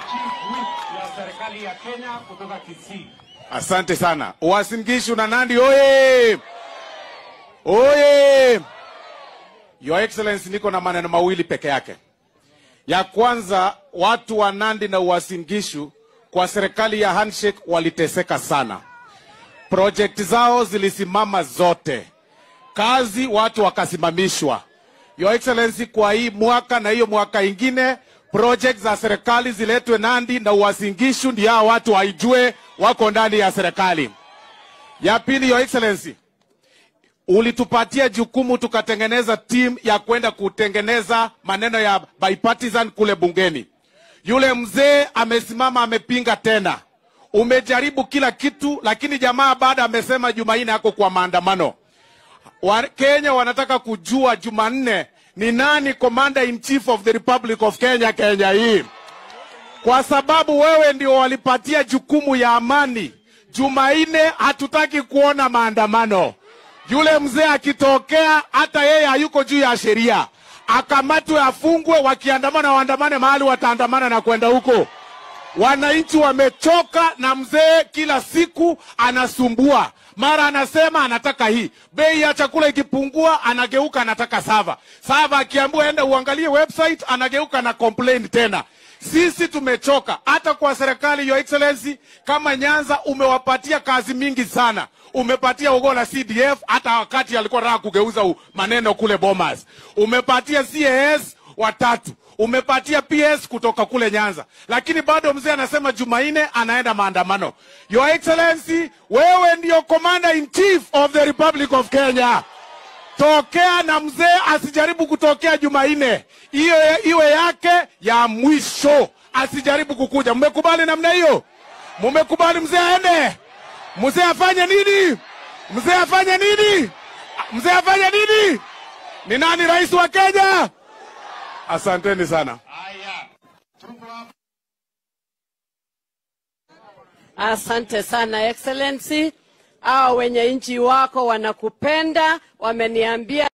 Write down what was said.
chief whip ya serikali ya Kenya kutoka Kisii. Asante sana. Uasin Gishu na Nandi oye! Oye! Your Excellency, niko na maneno mawili peke yake. Ya kwanza, watu wa Nandi na Uasin Gishu kwa serikali ya handshake waliteseka sana. Project zao zilisimama zote, kazi watu wakasimamishwa. Your Excellency, kwa hii mwaka na hiyo mwaka ingine project za serikali ziletwe Nandi na Uasin Gishu, ndio hao watu waijue wako ndani ya serikali. Ya pili, Your Excellency, ulitupatia jukumu tukatengeneza timu ya kwenda kutengeneza maneno ya bipartisan kule bungeni. Yule mzee amesimama amepinga tena. Umejaribu kila kitu, lakini jamaa baada amesema Jumanne ako kwa maandamano. Wakenya wanataka kujua Jumanne ni nani commander in chief of the Republic of Kenya, Kenya hii, kwa sababu wewe ndio walipatia jukumu ya amani. Jumanne hatutaki kuona maandamano. Yule mzee akitokea, hata yeye hayuko juu ya sheria, akamatwe, afungwe. Wakiandamana waandamane mahali wataandamana na kwenda huko. Wananchi wamechoka na mzee, kila siku anasumbua. Mara anasema anataka hii, bei ya chakula ikipungua anageuka anataka sava. Sava akiambiwa enda uangalie website, anageuka na complain tena. Sisi tumechoka. Hata kwa serikali, your excellency, kama Nyanza umewapatia kazi mingi sana, umepatia Ogola CDF hata wakati alikuwa anataka kugeuza u- maneno kule Bomas, umepatia CAS watatu umepatia PS kutoka kule Nyanza, lakini bado mzee anasema Jumanne anaenda maandamano. Your Excellency, wewe ndio commander in chief of the Republic of Kenya. Tokea na mzee asijaribu kutokea Jumanne, hiyo iwe yake ya mwisho, asijaribu kukuja. Mmekubali namna hiyo? Mmekubali mzee aende? Mzee afanye nini? Mzee afanye nini? Mzee afanye nini? Ni nani rais wa Kenya? Asanteni sana. Haya, tuko hapa. Asante sana Excellency. Hao wenye nchi wako wanakupenda, wameniambia